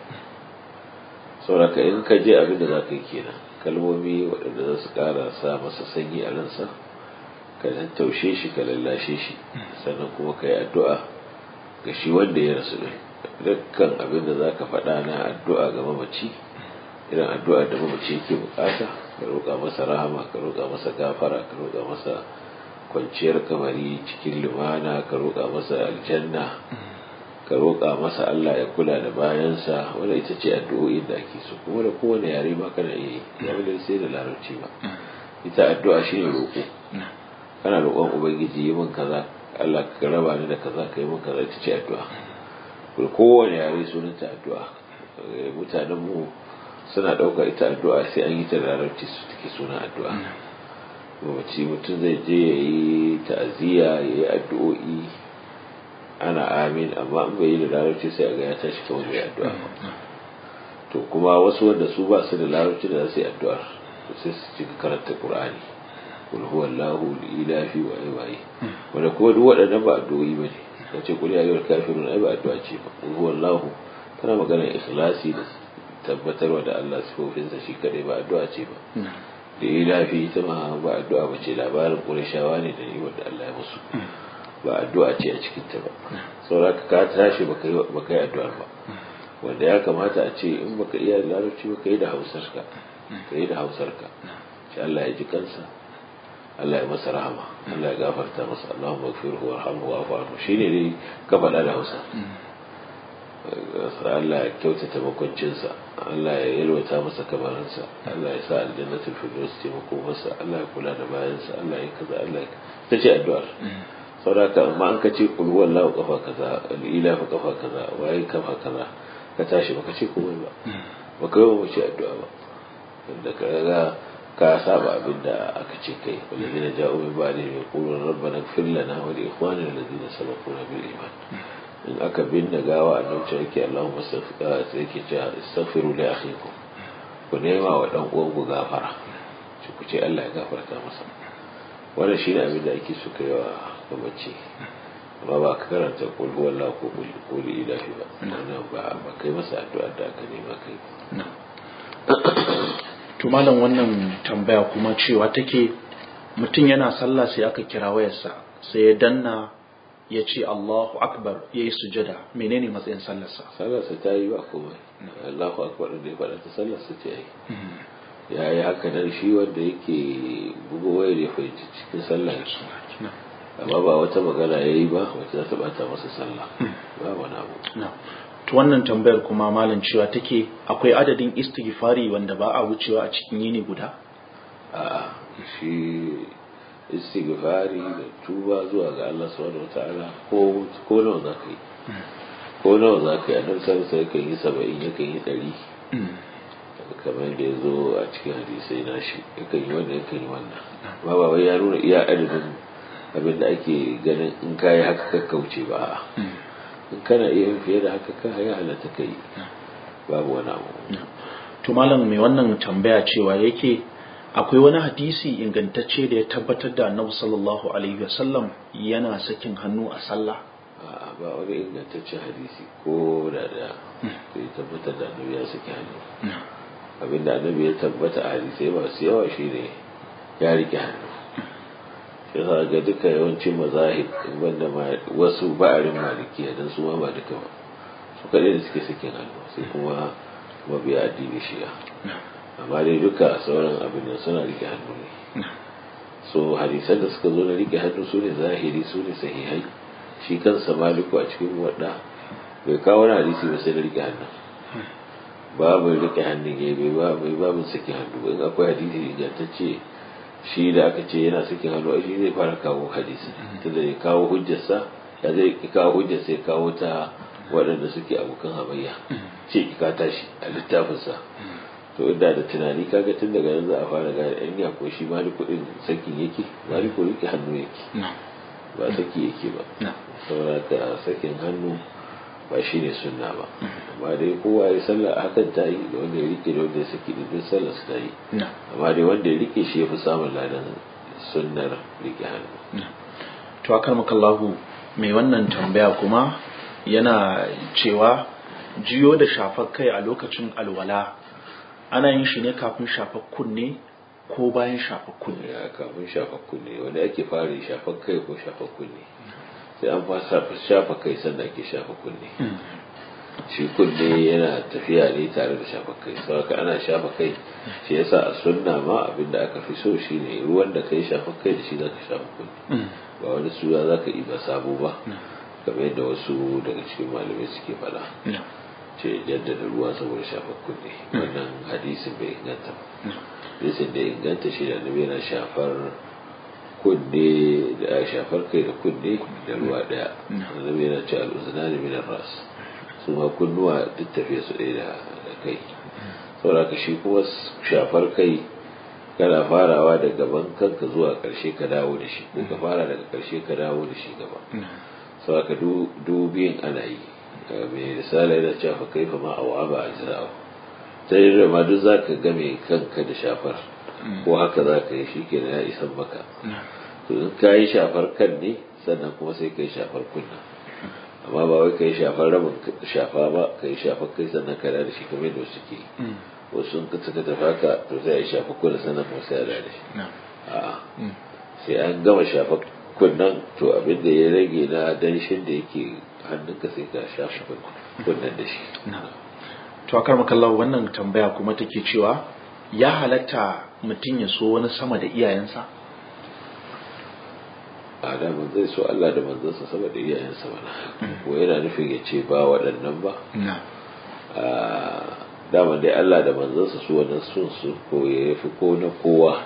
sauraka in ka je abin da za ka yi kenan kalmomi waɗanda za su ƙara sa masa sanyi a ransa ka taushe shi ka lallashe shi sannan kuma ka yi addu'a ga shi wanda ya rasu ɗin dukkan abin da za ka faɗa na addu'a ga mamaci irin addu'a da mamaci yake bukata ka roƙa masa rahama ka roƙa masa gafara ka roƙa masa kwanciyar kamari cikin lumana ka roƙa masa aljanna ka roƙa masa Allah ya kula da bayansa wanda ita ce addu'o'in da ake so kuma da kowane yare ma kana iya yi ya wanda sai da larabci ba ita addu'a shine roƙo kana roƙon ubangiji yi min kaza Allah ka raba ni da kaza ka yi min kaza ita ce addu'a kuma kowane yare sunanta addu'a mutanen mu suna ɗaukar ita addu'a sai an yi ta da larabci su take suna addu'a mamaci mutum zai je ya yi ta'aziyya ya yi addu'o'i ana amin amma in bai yi da larabci sai a ga ya tashi kawai bai addu'a to kuma wasu wanda su ba su da larabci da za su yi addu'ar to sai su ci karanta qur'ani kul huwa allahu ilahi wa ayi wanda kuma duk waɗannan ba addu'o'i bane kace kul ya ayyuhal kafirun ai ba addu'a ce ba kul huwa allahu tana magana ikhlasi da tabbatarwa da Allah sifofinsa shi kadai ba addu'a ce ba da ilafi ita ma ba addu'a ba ce labarin qurayshawa ne da ni wanda Allah ya musu ba addu'a ce a cikinta ba sauraka ka tashi baka yi addu'ar ba wanda ya kamata a ce in baka iya larabci ba ka yi da hausarka ka yi da hausarka shi Allah ya ji kansa Allah ya masa rahama Allah ya gafarta masa Allahumma gfirhu warhamhu wa'fu anhu shine dai ka faɗa da Hausa Allah ya kyautata makwancinsa Allah ya yalwata masa kamarinsa Allah ya sa aljannatul firdaus ce masa Allah ya kula da bayansa Allah ya kaza Allah ya ta ce addu'ar sauraka amma an ka ce kulwar lawa kafa kaza al'ila fa kafa kaza waye kafa kaza ka tashi baka ce komai ba baka yi wa mace addu'a ba da ka ga ka saba abin da aka ce kai walladina ja'u min ba'di yaquluna rabbana ighfir lana wa li ikhwanina alladhina sabaquna bil iman in aka binne gawa a nan yake Allahumma sai yake cewa istaghfiru li akhikum ku nema wa dan uwan ku gafara ku ce Allah ya gafarta masa wannan shine abin da ake so kai wa ga mace amma ba ka karanta kul huwa Allah ko kul ilahi ba wannan ba ba kai masa addu'a da aka nema kai to malam wannan tambaya kuma cewa take mutum yana sallah sai aka kira wayarsa sai ya danna ya ce Allahu akbar ya yi sujada menene matsayin sallarsa sallarsa ta yi ba komai Allahu akbar da ya faɗa ta sallarsa ta yi ya yi haka nan shi wanda yake bugo wayar ya fahimci cikin sallah amma ba wata magana ya yi ba wacce za ta bata masa sallah ba wani abu to wannan tambayar kuma malam cewa take akwai adadin istighfari wanda ba a wucewa a cikin yini guda a shi istighfari da tuba zuwa ga Allah subhanahu wataala ko ko nawa za ka yi ko nawa za ka yi a nan sai sai kan yi saba'in yakan yi ɗari kamar da ya zo a cikin hadisai na shi yakan yi wannan yakan yi wannan ba ba wai ya nuna iya adadin abin da ake ganin in ka yi haka kakkauce ba in kana iya fiye da haka ka ya halatta ka yi babu wani abu to malam mai wannan tambaya cewa yake akwai wani hadisi ingantacce da ya tabbatar da annabi sallallahu alaihi wasallam yana sakin hannu a sallah a ba wani ingantaccen hadisi ko da da ya tabbatar da annabi ya saki hannu abinda annabi ya tabbata a hadisai masu yawa shine ya rike hannu shi yasa ga duka yawancin mazahib banda wasu ba'arin malikiya dan su ma ba duka ba su kaɗai da suke sakin hannu sai kuma mabiya addini shi'a amma dai duka sauran abin da suna rike hannu ne so hadisan da suka zo na rike hannu su ne zahiri su ne sahihai shi kansa maliku a cikin wadda bai kawo wani hadisi ba sai na rike hannu babu rike hannun ya bai ba bai babu saki hannu in akwai hadisi ingantacce shi da aka ce yana saki hannu shi zai fara kawo hadisi tunda ya kawo hujjarsa ya zai kawo hujjarsa ya kawo ta waɗanda suke abokan hamayya ce ka tashi a littafinsa to inda da tunani kaga tun daga yanzu a fara gane yan ya ko shi maliku din sakin yake maliku yake hannu yake ba saki yake ba saboda ka sakin hannu ba shi ne sunna ba amma dai kowa ya sallah a hakan ta yi da wanda ya rike da wanda ya saki da duk sallah su ta yi amma dai wanda ya rike shi ya fi samun ladan sunnar rike hannu to akar makallahu mai wannan tambaya kuma yana cewa jiyo da shafar kai a lokacin alwala ana yin shi ne kafin shafar kunne ko bayan shafar kunne ya kafin shafar kunne wanda ake fara shafar kai ko shafar kunne sai an fasa shafa kai sannan ake shafa kunne shi kunne yana tafiya ne tare da shafa kai saboda ana shafa kai shi yasa a sunna ma abinda aka fi so shine ruwan da kai shafa kai da shi zaka shafa kunne ba wani suya zaka yi ba sabo ba kamar yadda wasu daga cikin malamai suke faɗa ce jaddada ruwa saboda shafa kunne wannan hadisin bai inganta ba hadisin da inganta shi da annabi yana shafar kunne da shafar kai da kunne da ruwa daya annabi yana ce al'uzunani min ras su ma kunnuwa duk tafiye su ɗaya da kai saboda ka shi kuma shafar kai kana farawa da gaban kanka zuwa ƙarshe ka dawo da shi ko ka fara daga ƙarshe ka dawo da shi gaba saboda ka dubiyin ana yi mai risala yana cewa fa kaifa ma awa ba a jira'u sai da ma duk zaka game kanka da shafar ko haka za ka yi shi ke ya isan maka to in ka yi shafar kan ne sannan kuma sai ka yi shafar kunna amma ba wai ka yi shafar rabin shafa ba ka yi shafar kai sannan ka da shi kamar yadda wasu ke wasu sun suka tafi haka to sai a yi shafar kunna sannan kuma sai a da shi a'a sai an gama shafar kunnan to abin da ya rage na danshin da yake hannunka sai ka shafa kunnan da shi to akar makallahu wannan tambaya kuma take cewa ya halatta mutum ya so wani sama da iyayensa a daman zai so Allah da manzansa sama da iyayensa mana ko yana nufin ya ce ba waɗannan ba daman dai Allah da manzansa su wannan sun su ko ya fi ko na kowa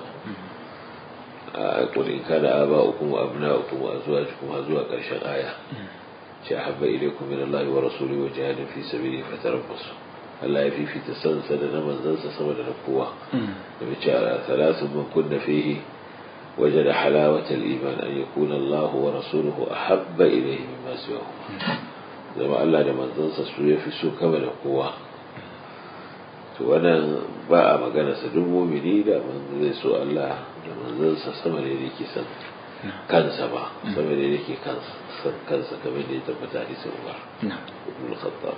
a kudin kada aba ukum wa abna ukum wa azwajukum har zuwa ƙarshen aya ce habba ilaykum min Allah wa rasulihi wa jihadin fi sabilihi fatarabbasu Allah ya fifita sansa da na manzansa sama da na kowa da mace a salasun man kunna fihi وجد حلاوة الإيمان أن يكون الله ورسوله أحب إليه مما سواهما زما الله da manzansa su ya fi so kama da kowa to wannan ba a magana sa duk mumini da zai so Allah da manzansa sama da yake san kansa ba sama da yake kansa kansa kamar da ya tabbata hadisin Umar ibn al-Khattab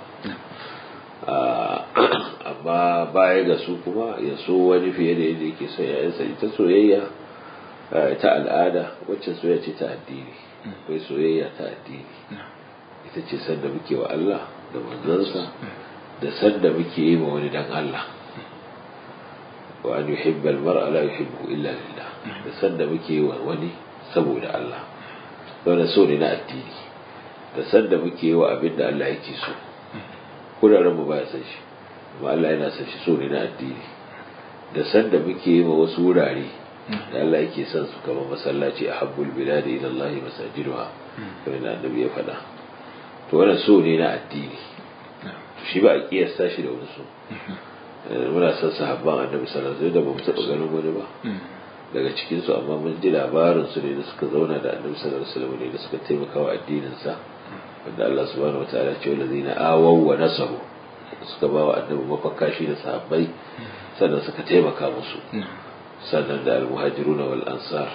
amma baya ga su kuma ya so wani fiye da yadda yake son yayansa ita soyayya ta al'ada wacce soyayya ce ta addini akwai soyayya ta addini ita ce sanda muke wa Allah da manzansa da sanda muke yi ma wani dan Allah wa an yuhibba al-mar'a la yuhibbu illa lillah da sanda muke yi wa wani saboda Allah wanda so ne na addini da sanda muke yi wa abin da Allah yake so kuraren mu baya san shi amma Allah yana san shi so ne na addini da sanda muke yi wa wasu wurare da Allah yake son su kamar masallaci a habbul biladi ila Allah masajiduha kamar da annabi ya faɗa to wannan so ne na addini shi ba a kiyasta shi da wani so muna son sahabban annabi sallallahu alaihi wasallam da bamu taɓa ganin wani ba daga cikin su amma mun ji labarin su ne da suka zauna da annabi sallallahu alaihi wasallam ne da suka taimaka wa addinin sa wanda Allah subhanahu wataala ya ce wallazina awaw wa nasaru suka ba wa annabi mafaka shi da sahabbai sannan suka taimaka musu sannan da almuhajiruna wal ansar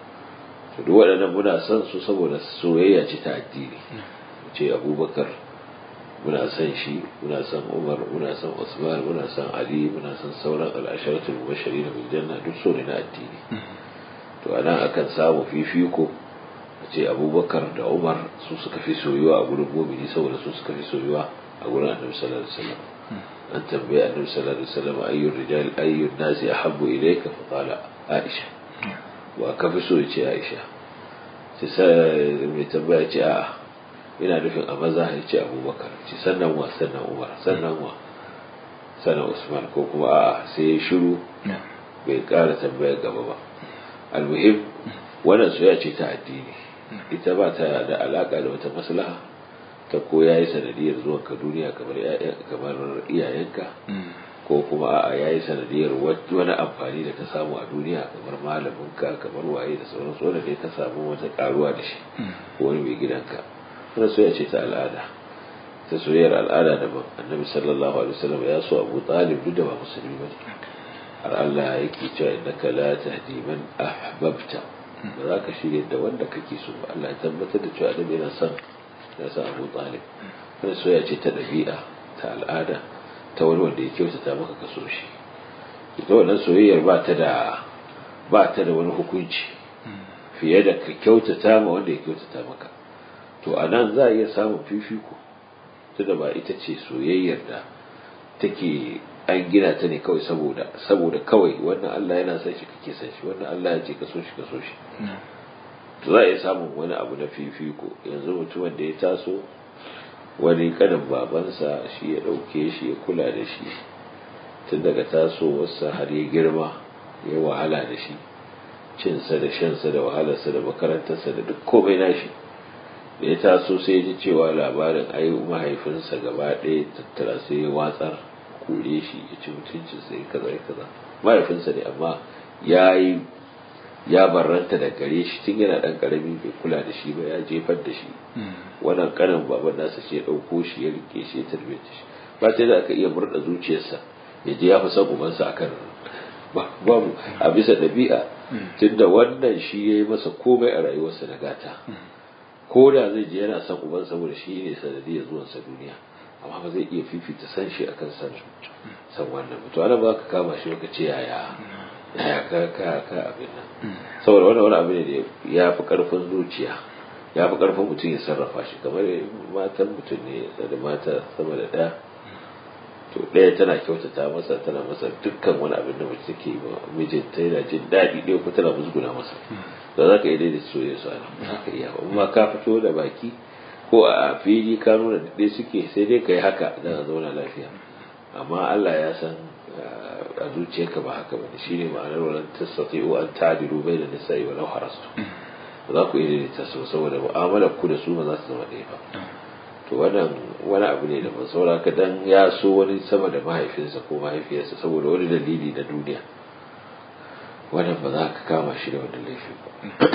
to duk waɗannan muna son su saboda soyayya ce ta addini ce abubakar muna son shi muna son umar muna son usman muna son ali muna son sauran al'asharatul mubashirin bil janna duk so ne na addini to anan akan samu fifiko a ce abubakar da umar su suka fi soyuwa a gurin mumini saboda su suka fi soyuwa a gurin annabi sallallahu alaihi wasallam an tambaye annabi sallallahu alaihi wasallam ayyur rijal ayyun nasi ahabbu ilayka fa qala aisha wa ka fi so ya ce aisha sai sai mai tambaya ce a'a ina nufin a maza ya ce abubakar ce sannan wa sannan umar sannan wa sannan usman ko kuma a'a sai ya shiru bai kara tambayar gaba ba almuhim wannan soya ce ta addini ita ba ta da alaka da wata maslaha ta ko yayi sanadiyar zuwan ka duniya kamar kamar iyayenka ko kuma a'a yayi sanadiyar wani amfani da ka samu a duniya kamar malaminka kamar waye da sauransu wanda dai ka samu wata karuwa da shi ko wani mai gidanka wannan soyayya ce ta al'ada ta soyayyar al'ada daban annabi sallallahu alaihi wasallam ya so abu talib duk da ba musulmi ba ne har Allah yake cewa innaka la tahdi man ahbabta ba za ka shirya da wanda kake so ba Allah ya tabbatar da cewa annabi yana son ya san abu talib wannan soyayya ce ta dabi'a ta al'ada ta wani wanda ya kyautata maka ka so shi ita wannan soyayyar ba ta da ba ta da wani hukunci fiye da ka kyautata ma wanda ya kyautata maka to a nan za a iya samun fifiko tunda ba ita ce soyayyar da take an gina ta ne kawai saboda saboda kawai wannan Allah yana son shi kake son shi wannan Allah ya ce ka so shi ka so shi to za a iya samun wani abu na fifiko yanzu mutumin da ya taso wani kanin babansa shi ya ɗauke shi ya kula da shi tun daga tasowarsa har ya girma ya wahala da shi cinsa da shansa da wahalarsa da makarantarsa da duk komai nashi da ya taso sai ya ji cewa labarin ai mahaifinsa gaba ɗaya tattara sai ya watsar kore shi ya ci mutuncin sai kaza ya kaza mahaifinsa ne amma ya yi ya barranta da gare shi tun yana ɗan ƙarami bai kula da shi ba ya jefar da shi wannan ƙanin baban nasa ce ya ɗauko shi ya rike shi ya tarbiyyar shi ba ta da aka iya murɗa zuciyarsa ya je ya fi son ubansa akan babu a bisa ɗabi'a tunda wannan shi ya yi masa komai a rayuwarsa na gata ko da zai je yana son uban saboda shi ne sanadiyar zuwansa duniya amma ba zai iya fifita san shi akan san san wannan mutum ana ba ka kama shi baka ce yaya yaya ka ka ka abin nan saboda wannan wani abu ne da ya fi karfin zuciya ya fi karfin mutum ya sarrafa shi kamar matan mutum ne da mata sama da ɗaya to ɗaya tana kyautata masa tana masa dukkan wani abin da mace take yi mijinta yana jin daɗi ɗaya ko tana musguna masa da za ka iya daidaita soyayya su ana za ka iya amma ka fito da baki ko a fili ka nuna da ɗaya suke sai dai ka yi haka don a zauna lafiya amma Allah ya san a zuciyarka ba haka bane shine ma'anar wannan tasati'u an ta'dilu bayna nisa'i wa law harastu ba za ku iya daidaita su saboda mu'amalar ku da su ba za su zama ɗaya ba to wannan wani abu ne da ban saura ka dan ya so wani sama da mahaifinsa ko mahaifiyarsa saboda wani dalili na duniya wannan ba za ka kama shi da wani laifi ba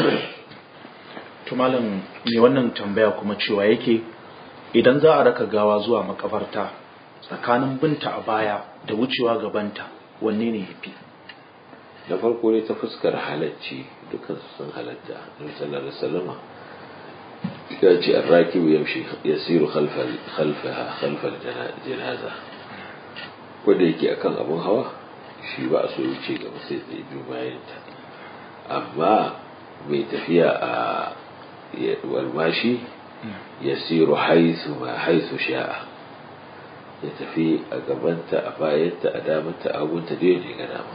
to malam me wannan tambaya kuma cewa yake idan za a raka gawa zuwa makabarta tsakanin binta a baya da wucewa gabanta wanne ne yafi da farko ne ta fuskar halacci dukkan su sun halatta nabi sallallahu alaihi wasallam ya ce arrakibu yamshi yasiru khalfa khalfaha khalfa janaza wanda yake akan abun hawa shi ba a so wuce gaba sai zai biyu bayan ta amma mai tafiya a walmashi yasiru haisu ma haisu sha'a ya tafi a gabanta a bayanta a damanta a hagunta da yaje ga dama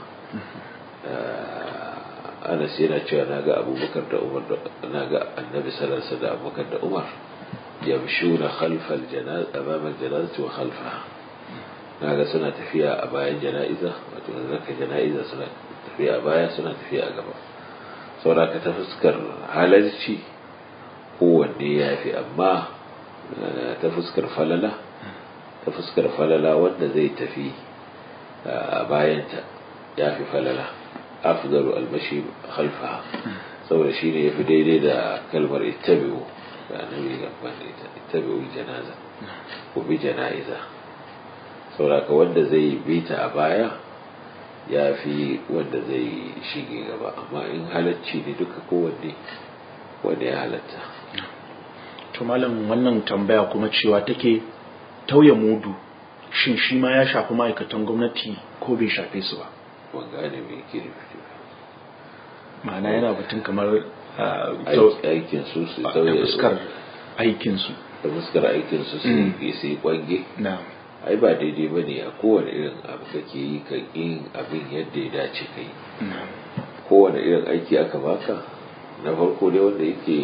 anas yana cewa na ga abubakar da umar na ga annabi sallallahu da abubakar da umar yamshuna khalfal janaz amama janazati wa khalfaha na ga suna tafiya a bayan jana'iza wato zaka jana'iza suna tafiya a baya suna tafiya a gaba saboda ka ta fuskar halarci kowanne ya fi amma ta fuskar falala ta fuskar falala wanda zai tafi a bayanta ya fi falala afdalu almashi khalfaha saboda shi ne ya fi daidai da kalmar ittabi'u da annabi gaban da ita ittabi'u janaza ko bi jana'iza sauraka wanda zai bita a baya ya fi wanda zai shige gaba amma in halacci ne duka kowanne wanda ya halatta to malam wannan tambaya kuma cewa take tauye mudu shin shi ma ya shafi ma'aikatan gwamnati ko bai shafe su ba ban gane me yake nufi ma'ana yana batun kamar aikin su su da tauye fuskar aikinsu da fuskar aikin su su yi su yi kwange na ai ba daidai ba ne a kowane irin abu kake yi ka yin abin yadda ya dace ka yi na kowane irin aiki aka baka na farko dai wanda yake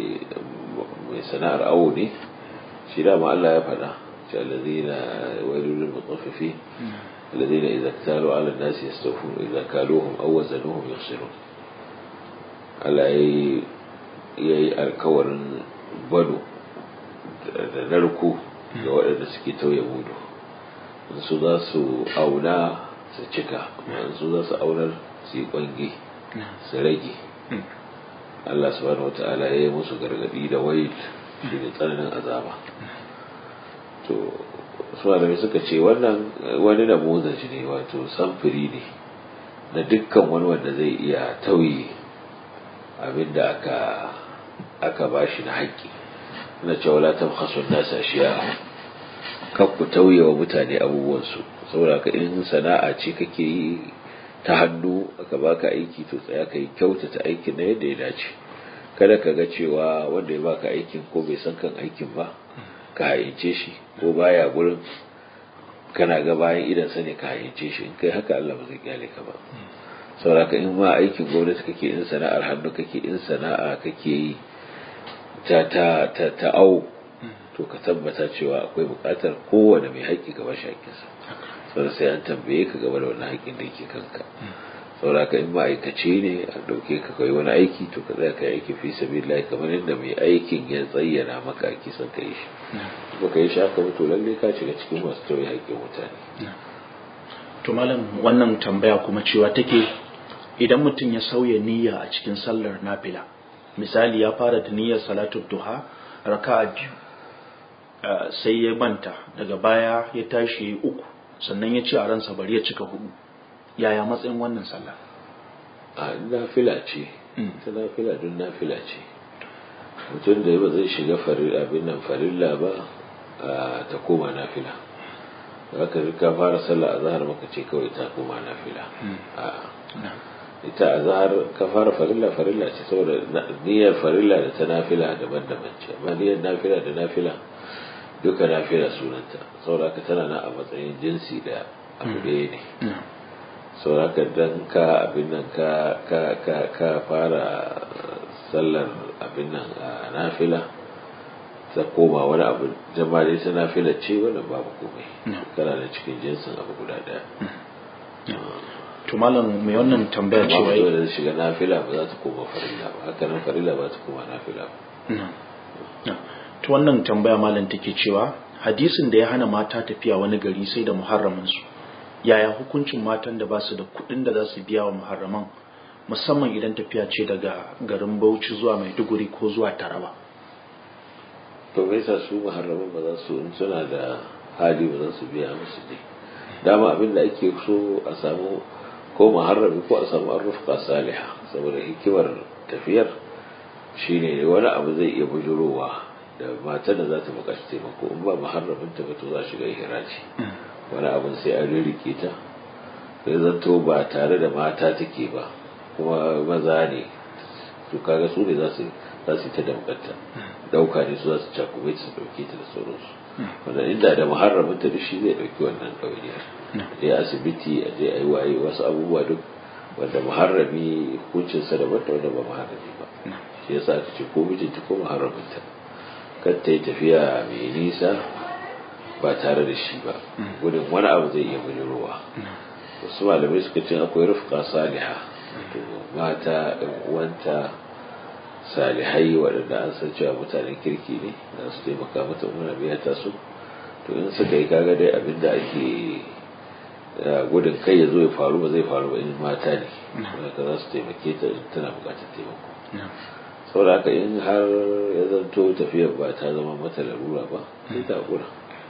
mai sana'ar awo ne shi dama Allah ya faɗa ce allazina wailul lil mutaffifin الذين إذا اكتالوا على الناس يستوفون إذا كالوهم أو وزنوهم يخسرون Allah ya yi alkawarin bado da narko ga waɗanda suke tauye mudu su za su auna su cika su za su aunar su yi ƙwange su rage Allah subhanahu wa ta'ala ya yi musu gargaɗi da wail shi ne tsananin azaba to su malamai suka ce wannan wani namuzaji ne wato samfuri ne na dukkan wani wanda zai iya tauye abinda aka aka bashi na haƙƙi na cewa la tabkhasu an-nas ashiya kan ku tauye wa mutane abubuwansu saboda ka in sana'a ce kake yi ta hannu aka baka aiki to tsaya ka yi kyautata aikin na yadda ya dace kada ka ga cewa wanda ya baka aikin ko bai san kan aikin ba ka hayyace shi ko baya gurin kana ga bayan idan sa ne ka hayyace shi in kai haka Allah ba zai kyale ka ba saboda ka in ma aikin gwamnati kake in sana'ar hannu kake in sana'a kake yi ta ta ta ta au to ka tabbata cewa akwai buƙatar kowane mai haƙƙi gaba shi haƙƙinsa saboda sai an tambaye ka gaba da wani haƙƙin da yake kanka saboda ka in ma'aikaci ne a ɗauke ka kai wani aiki to ka tsaya ka yi aiki fi sabilillahi kamar yadda mai aikin ya tsayyana maka ake son ka yi shi ba ka yi shi haka ba to lalle ka shiga cikin masu tauye haƙƙin mutane to malam wannan tambaya kuma cewa take idan mutum ya sauya niyya a cikin sallar nafila misali ya fara da niyyar salatul duha raka'a biyu sai ya manta daga baya ya tashi uku sannan ya ce a ransa bari ya cika hudu yaya matsayin wannan sallah a nafila ce ta nafila don nafila ce mutum da ba zai shiga abin nan farilla ba ta koma nafila za ka rika fara sallah a zahar maka ce kawai ta koma nafila ita a zahar ka fara farilla farilla ce saboda niyyar farilla da ta nafila daban-daban ce amma niyyar nafila da nafila duka nafila sunanta saboda haka tana na a matsayin jinsi da abu ɗaya ne saboda haka dan ka abin nan ka ka ka ka fara sallar abin nan a nafila ta koma wani abu jama'a dai ta nafila ce wannan babu komai kana da cikin jinsin abu guda ɗaya to malam mai wannan tambaya amma cewa mutum da zai shiga nafila ba za ta koma farilla ba haka nan farilla ba ta koma nafila ba to wannan tambaya malam take cewa hadisin da ya hana mata tafiya wani gari sai da muharramin su yaya hukuncin matan da ba su da kuɗin da za su biya wa muharraman musamman idan tafiya ce daga garin Bauchi zuwa Maiduguri ko zuwa Taraba to me yasa su muharraman ba za su in suna da hali ba za su biya musu ne dama abin da ake so a samu ko muharrami ko a samu arrufqa salihah saboda hikimar tafiyar shine wani abu zai iya bujurowa da matar da za ta bukaci taimako in ba muharramin ta ba to za shiga ihraji wani abin sai an ririke ta sai zanto ba tare da mata take ba kuma maza ne to kaga su ne za su za su yi ta damkanta dauka ne su za su cakume su dauke ta da sauransu wanda inda da muharramin ta duk shi zai dauki wannan ɗawainiyar je asibiti a je a yi waye wasu abubuwa duk wanda muharrami hukuncinsa daban da wanda ba muharrami ba shi yasa aka ce ko mijinta ko muharraminta kar ta yi tafiya mai nisa ba tare da shi ba gudun wani abu zai iya bujirowa wasu malamai suka ce akwai rufka saliha to mata ɗan uwanta salihai waɗanda an san cewa mutanen kirki ne da su taimaka mata muna biya ta su to in suka yi kaga dai abin da ake gudun kai ya zo ya faru ba zai faru ba in mata ne haka za su taimake ta in tana buƙatar taimako saboda haka in har ya zanto tafiyar ba ta zama mata larura ba sai ta haƙura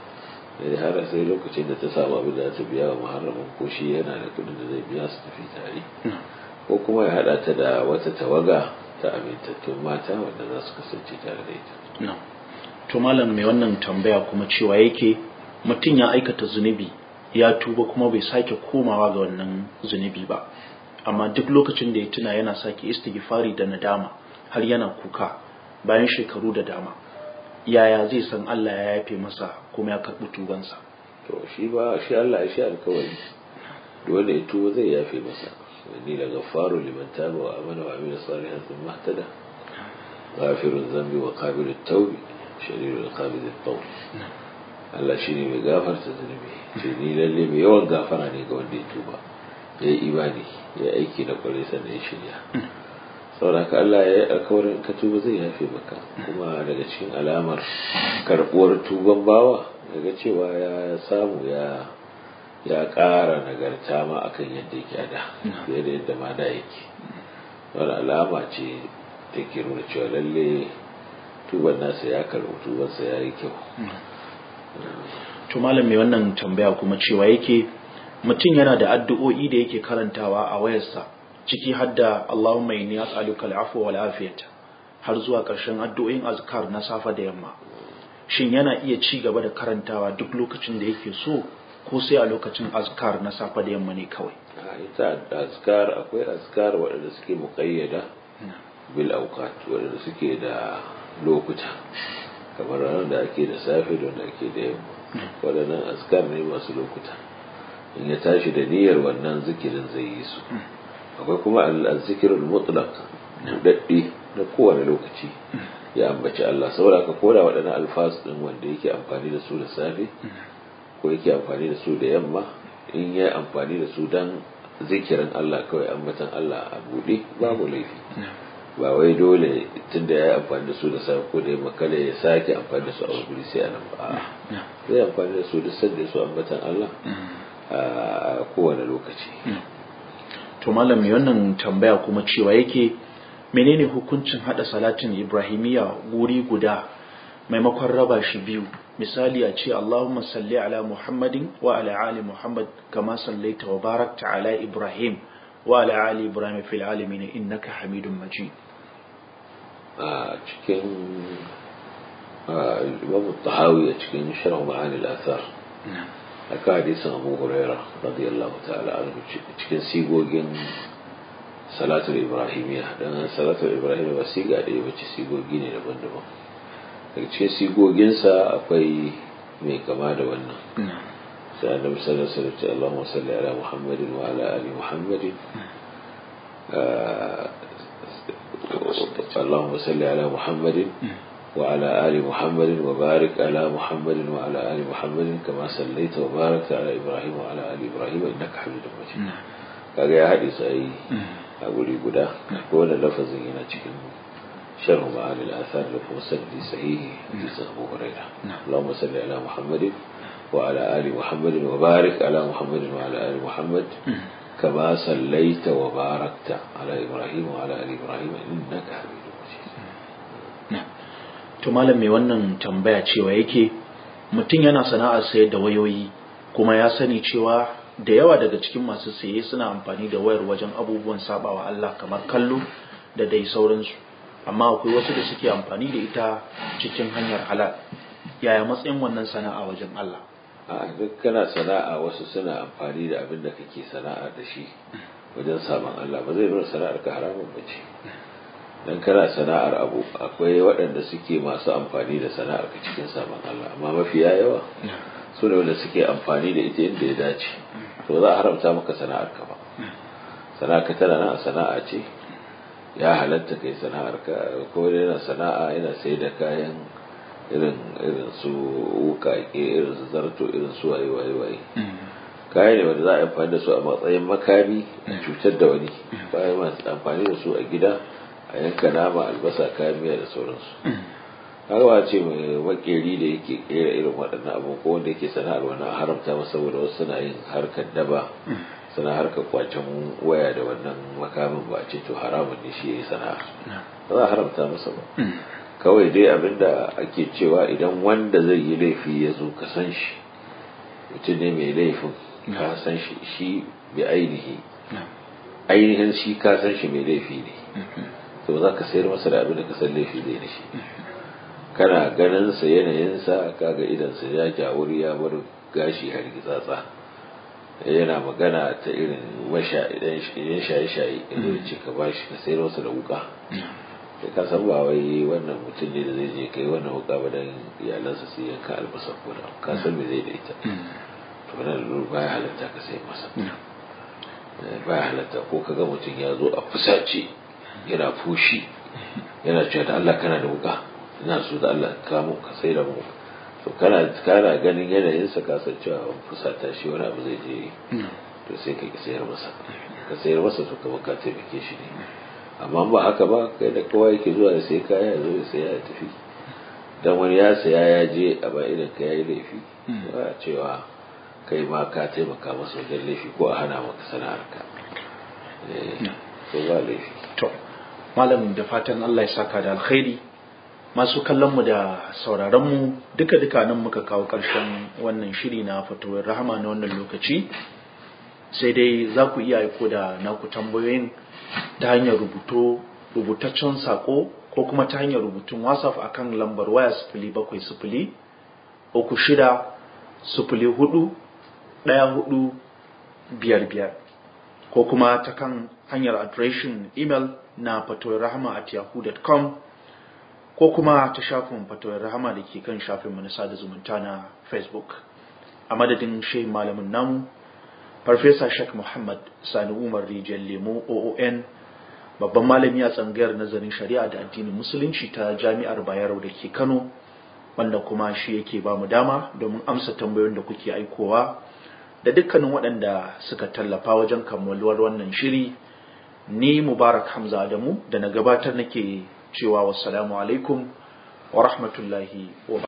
sai har sai lokacin da ta samu abin da ta biya wa muharramin ko shi yana da kudin da zai biya su tafi tare ko kuma ya hada ta da wata tawaga ta amintattun mata wanda za su kasance tare da ita to malam mai wannan tambaya kuma cewa yake mutum ya aikata zunubi ya tuba kuma bai sake komawa ga wannan zunubi ba amma duk lokacin da ya tuna yana sake istighfari da nadama har yana kuka bayan shekaru da dama yaya zai san Allah ya yafe masa kuma ya karɓi tubansa to shi ba shi Allah ya shi alkawari dole ya tuba zai yafe masa ni la ghafaru liman taba wa amana wa amila salihan thumma ihtada ghafirun dhanbi wa qabilut tawbi shadidul qabid at-tawb Allah shine mai gafarta zunubi ce ni lalle mai yawan gafara ne ga wanda ya tuba ya yi imani ya aiki da kwarai sannan ya shirya saboda ka Allah ya yi alkawarin ka tuba zai yafe maka kuma daga cikin alamar karbuwar tuban bawa daga cewa ya samu ya ya ƙara nagarta ma akan yadda yake a da fiye da yadda ma da yake wani alama ce da ke nuna cewa lalle tuban nasa ya karɓi tubansa ya yi kyau to malam mai wannan tambaya kuma cewa yake mutum yana da addu'o'i da yake karantawa a wayarsa ciki hadda Allahumma inni as'aluka al'afwa wal afiyata har zuwa ƙarshen addu'o'in azkar na safa da yamma shin yana iya ci gaba da karantawa duk lokacin da yake so ko sai a lokacin azkar na safa da yamma ne kawai a ita azkar akwai azkar waɗanda suke muƙayyada bil auqat waɗanda suke da lokuta kamar ranar da ake da safe da wanda ake da yamma waɗannan azkar ne masu lokuta in ya tashi da niyyar wannan zikirin zai yi su akwai kuma al-zikirul mutlaq daddi na kowane lokaci ya ambaci Allah saboda ka koda waɗannan alfas din wanda yake amfani da su da safe ko yake amfani da su da yamma in ya amfani da su dan zikirin Allah kawai ambatan Allah a buɗe babu laifi ba wai dole tunda ya yi amfani da su da safe ko da yamma kada ya sake amfani da su a wuri sai a nan ba zai amfani da su duk sanda su ambatan Allah a kowane lokaci to malam mai wannan tambaya kuma cewa yake menene hukuncin hada salatin ibrahimiyya guri guda maimakon raba shi biyu misali a ce Allahumma salli ala Muhammadin wa ala ali Muhammad kama sallaita wa barakta ala Ibrahim wa ala ali Ibrahim fil alamin innaka Hamidum Majid a cikin Imam Tahawi a cikin Sharh Ma'ani al-Athar aka hadisin Abu Huraira radiyallahu ta'ala anhu cikin sigogin salatul ibrahimiyya dan salatul ibrahimiyya ba siga da bace sigogi ne daban-daban daga cikin sigoginsa akwai mai kama da wannan sai annabi sallallahu alaihi wasallam Allahumma salli ala Muhammadin wa ala ali Muhammadin اللهم صل على محمد وعلى آل محمد وبارك على محمد وعلى آل محمد كما صليت وباركت على إبراهيم وعلى آل إبراهيم إنك حميد مجيد kaga ya haɗe su yi a guri guda ko wani lafazin yana cikin sharhu ma'ani al-athar da kuma sanadi sahihi hadisin Abu Hurairah Allahumma salli ala Muhammadin wa ala ali Muhammadin wa barik ala Muhammadin wa ala ali Muhammad كما صليت وباركت على إبراهيم وعلى آل إبراهيم إنك حميد مجيد to malam mai wannan tambaya cewa yake mutum yana sana'ar sayar da wayoyi kuma ya sani cewa da yawa daga cikin masu saye suna amfani da wayar wajen abubuwan sabawa Allah kamar kallo da dai sauransu amma akwai wasu da suke amfani da ita cikin hanyar halal yaya matsayin wannan sana'a wajen Allah a duk kana sana'a wasu suna amfani da abin da kake sana'a da shi wajen saman Allah ba zai nuna sana'ar ka haramun ba ce dan kana sana'ar abu akwai waɗanda suke masu amfani da sana'ar ka cikin saman Allah amma mafiya yawa su ne wanda suke amfani da ita inda ya dace to za a haramta maka sana'ar ka ba sana'ar ka tana nan sana'a ce ya halatta kai sana'ar ka ko yana sana'a yana sai da kayan irin irin su wukake irin su zarto irin su waye waye waye kayan ne wanda za a amfani da su a matsayin makami a cutar da wani bayan masu amfani da su a gida a yanka nama albasa kayan miya da sauransu haka ba ce mai makeri da yake kera irin waɗannan abu ko wanda yake sana'ar wani a haramta masa saboda wasu suna yin harkar daba suna harkar kwacen waya da wannan makamin ba a ce to haramun ne shi ya yi sana'a ba za a haramta masa ba kawai dai abinda ake cewa idan wanda zai yi laifi ya zo ka san shi mutum ne mai laifin ka san shi shi bi ainihi ainihin shi ka san shi mai laifi ne to za ka sayar masa da abin da ka san laifi zai da shi kana ganin sa yanayin sa kaga idan sa ya jawuri ya bar gashi har gitsatsa yana magana ta irin washa idan shaye-shaye idan ce ka bashi ka sayar masa da wuka sai ka san ba wai wannan mutum ne da zai je kai wannan wuka ba dan iyalansa su yanka albasa ko da ka san me zai da ita to wannan baya halatta ka sai masa baya halatta ko kaga mutum ya zo a fusace yana fushi yana cewa da Allah kana da wuka ina so da Allah ka mu ka sai da mu to kana kana ganin yanayin sa ka san cewa fusata shi wani abu zai je to sai ka sayar masa ka sayar masa to kamar ka taimake shi ne amma ba haka ba kai da kowa yake zuwa da sai kaya zo ya saya ya tafi dan wani ya saya ya je a ba idan ka yayi laifi ba cewa kai ma ka taimaka masa wajen laifi ko a hana maka sana'ar ka to ba laifi to malam da fatan Allah ya saka da alkhairi masu kallon mu da sauraron mu duka duka nan muka kawo karshen wannan shiri na fatawar rahama na wannan lokaci sai dai za ku iya aiko da naku tambayoyin ta hanyar rubuto rubutaccen sako ko kuma ta hanyar rubutun whatsapp akan lambar waya sifili bakwai sifili uku shida sifili hudu ɗaya hudu biyar biyar ko kuma ta kan hanyar adireshin email na fatawar rahama at yahoo.com ko kuma ta shafin fatawar rahama da ke kan shafin na sada zumunta na facebook a madadin shehin malamin namu farfesa shek muhammad sani umar rijiyar lemo oon babban malami a tsangayar nazarin shari'a da addinin musulunci ta jami'ar bayero da ke kano wanda kuma shi yake ba mu dama domin amsa tambayoyin da kuke aikowa da dukkanin waɗanda suka tallafa wajen kammaluwar wannan shiri ni mubarak hamza adamu da na gabatar nake cewa wassalamu alaikum wa rahmatullahi wa